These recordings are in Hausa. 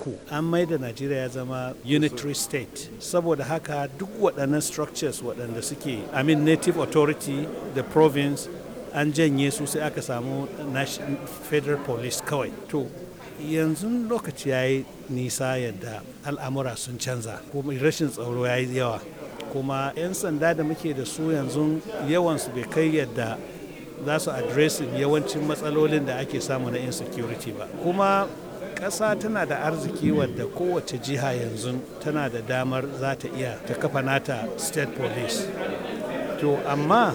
uku an maida najeriya ya zama unitary state saboda haka duk waɗannan structures waɗanda suke i mean native authority the province an janye su sai aka samu federal police kawai to yanzu lokaci ya yi nisa yadda al'amura sun canza kuma rashin tsaro ya yi yawa kuma 'yan sanda da muke da su yanzu yawansu bai kai yadda za su addressing yawancin matsalolin da ake samu na insecurity ba kuma ƙasa tana da arziki wadda kowace jiha yanzu tana da damar za ta iya ta kafa nata state police to amma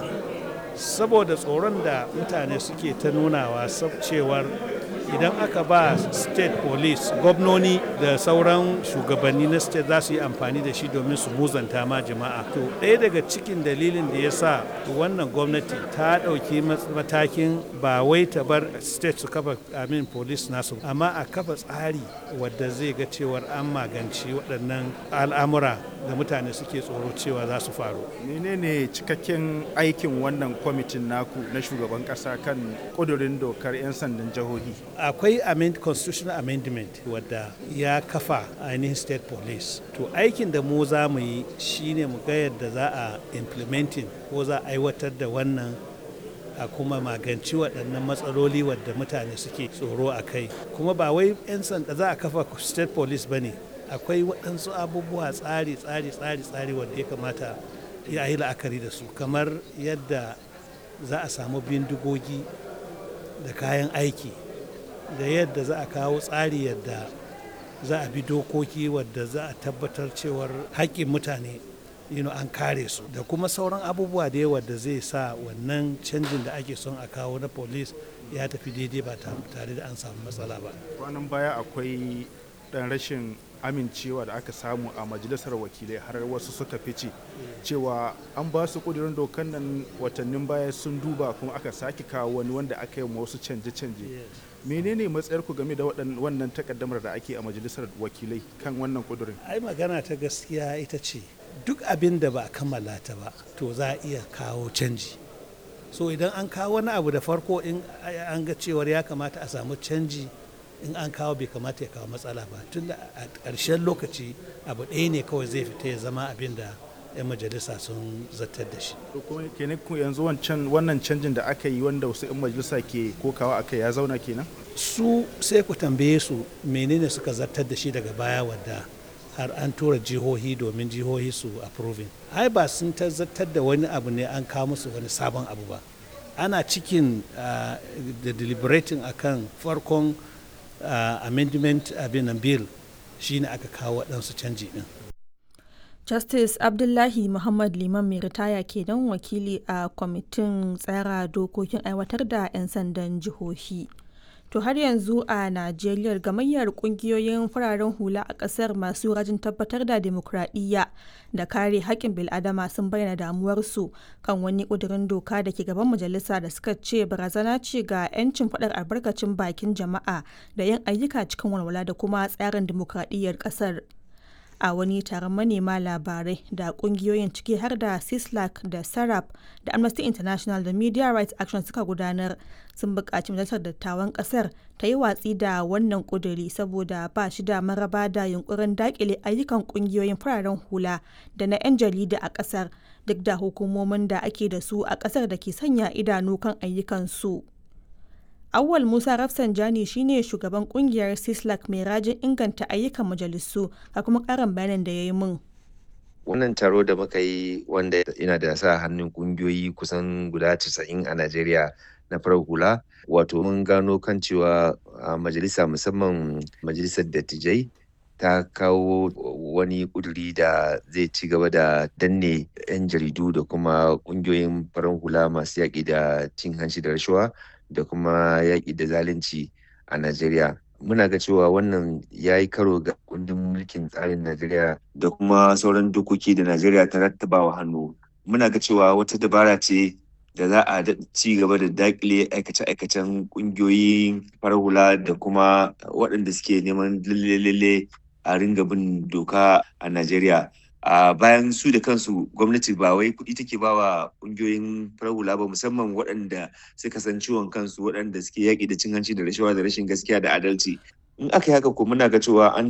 saboda tsoron da mutane suke ta nunawa cewar idan aka ba state police gwamnoni da sauran shugabanni na state za su yi amfani da shi domin su muzanta ma jama'a to ɗaya daga cikin dalilin da ya sa wannan gwamnati ta ɗauki matakin ba wai ta bar state su kafa amin police nasu amma a kafa tsari wadda zai ga cewar an maganci waɗannan al'amura da mutane suke tsoro cewa za su faru menene cikakken aikin wannan kwamitin naku na shugaban ƙasa kan ƙudurin dokar 'yan sandan jihohi akwai amend, constitutional amendment wadda ya kafa ainihin state police to aikin da mu za mu yi shine mu ga yadda za a implementing ko za a aiwatar da wannan a kuma maganci waɗannan matsaloli wadda mutane suke tsoro a kai kuma ba wai 'yan sanda za a kafa state police ba ne akwai waɗansu abubuwa tsari tsari tsari tsari wanda ya kamata ya yi la'akari da su kamar yadda za a samu bindigogi da kayan aiki da yadda za a kawo tsari yadda za a bi dokoki wadda za a tabbatar cewar haƙƙin mutane you know, an kare su da kuma sauran abubuwa da yawa da zai sa wannan canjin da ake son a kawo na police ya tafi daidai ba tare da an samu matsala ba kwanan baya akwai ɗan rashin amincewa da aka samu a majalisar wakilai har wasu suka fice cewa an ba su kudirin dokan nan watannin baya sun duba kuma aka sake kawo wani wanda aka yi wasu canje-canje menene matsayarku game da wannan takaddamar da ake a majalisar wakilai kan wannan kudurin ai magana ta gaskiya ita ce duk abin da ba a kammala ta ba to za a iya kawo canji so idan an kawo wani abu da farko in an ga cewar ya kamata a samu canji in an kawo bai kamata ya kawo matsala ba tun da a ƙarshen lokaci abu ɗaya ne kawai zai fita ya zama abin da 'yan majalisa sun zartar da shi. kuma kenan yanzu wancan wannan canjin da aka yi wanda wasu 'yan majalisa ke kokawa aka ya zauna kenan su sai ku tambaye su menene suka zartar da shi daga baya wadda har an tura jihohi domin jihohi su approving ai ba sun zartar da wani abu ne an kawo musu wani sabon abu ba ana cikin da deliberating akan farkon amendment abin bill shine aka kawo waɗansu canji ɗin Justice Abdullahi Muhammad Liman mai ritaya kenan wakili a kwamitin tsara dokokin aiwatar da 'yan sandan jihohi. To har yanzu a Najeriya gamayyar kungiyoyin fararen hula a ƙasar masu rajin tabbatar da demokradiyya da kare haƙƙin bil'adama sun bayyana damuwarsu kan wani ƙudurin doka da ke gaban majalisa da suka ce barazana ce ga 'yancin faɗar albarkacin bakin jama'a da yin ayyuka cikin walwala da kuma tsarin demokradiyyar ƙasar. a wani taron manema labarai da kungiyoyin ciki har da sislak da sarap da amnesty international da media rights action suka gudanar sun buƙaci majalisar dattawan ƙasar ta yi watsi da wannan ƙuduri saboda ba shi da maraba da yunkurin daƙile ayyukan ƙungiyoyin fararen hula da na 'yan jarida a ƙasar duk da hukumomin da ake da su a ƙasar da ke sanya idanu kan ayyukansu. Awal Musa Rafsanjani shine shugaban kungiyar Sislak mai rajin inganta ayyukan majalisu a kuma karin bayanin da ya yi min. Wannan taro da muka yi wanda yana da sa hannun kungiyoyi kusan guda 90 a Najeriya na farar hula wato mun gano kan cewa majalisa musamman majalisar dattijai ta kawo wani kuduri da zai ci gaba da danne 'yan jaridu da kuma kungiyoyin farar hula masu yaƙi da cin hanci da rashawa da kuma yaƙi da zalunci a Najeriya. Muna ga cewa wannan ya yi karo ga kundin mulkin tsarin Najeriya da kuma sauran dokoki da Najeriya ta rattabawa hannu. Muna ga cewa wata dabara ce da za a ci gaba da dakile aikace-aikacen ƙungiyoyin farar hula da kuma waɗanda suke neman lalle a ringa bin doka a Najeriya. a bayan su da kansu gwamnati ba wai kuɗi take ba wa ƙungiyoyin farar hula ba musamman waɗanda suka san ciwon kansu waɗanda suke yaƙi da cin hanci da rashawa da rashin gaskiya da adalci in aka yi haka ko muna ga cewa an